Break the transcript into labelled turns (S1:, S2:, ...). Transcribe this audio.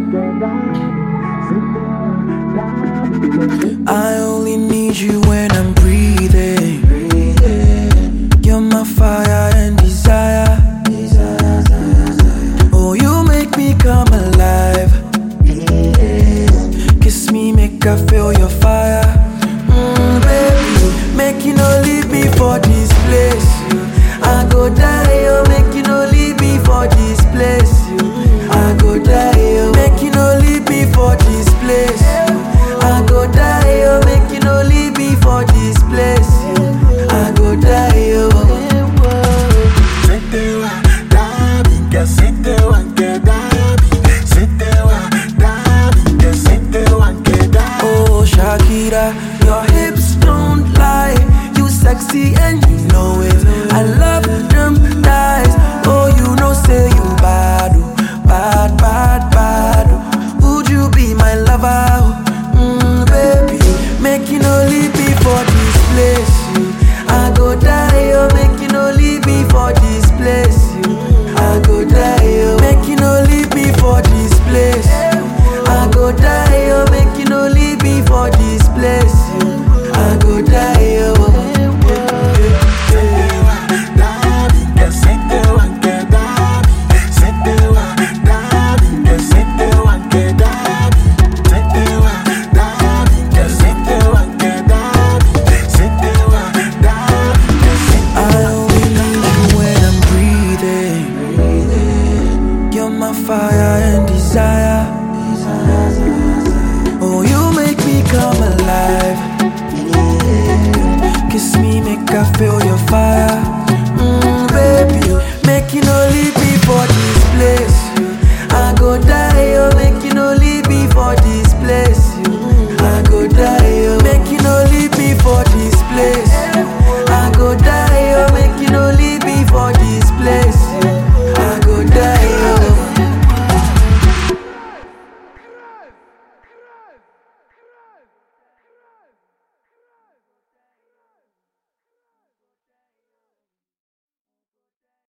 S1: I only need you when I'm breathing. You're my fire and desire. Oh, you make me come alive. Kiss me, make I feel your fire. Mm, baby, make you no leave me for this place. I go die, oh, make you no leave me for this place. I go die, oh, make you no leave me for this place. I go die, oh, make you no leave me for this place. I go die, oh.
S2: Setewa, Dabi, que setewa, que Dabi, setewa, Dabi, que setewa, que Dabi.
S1: Oh, Shakira, your hips don't lie. You sexy and you know it. I love them thighs. Oh, you know, say you bad, oh, bad, bad, bad. oh. Would you be my lover? Mm, baby, make you no leave me for this place. you. I go die, oh, make you no leave me for this place. you. I go die, oh, make you no leave me for this place. I go die, oh, make you no leave me for this place. I go die, oh.
S2: Setewa, Dabi, que setewa, que Dabi, setewa, Dabi, que setewa, que Dabi, setewa, Dabi, que setewa, que Dabi, setewa, Dabi, que setewa.
S1: I only need you when I'm breathing. You're my fire and desire. Oh, you make me come alive. Kiss me, make I feel your fire. Mm, baby, make you no leave me for this place.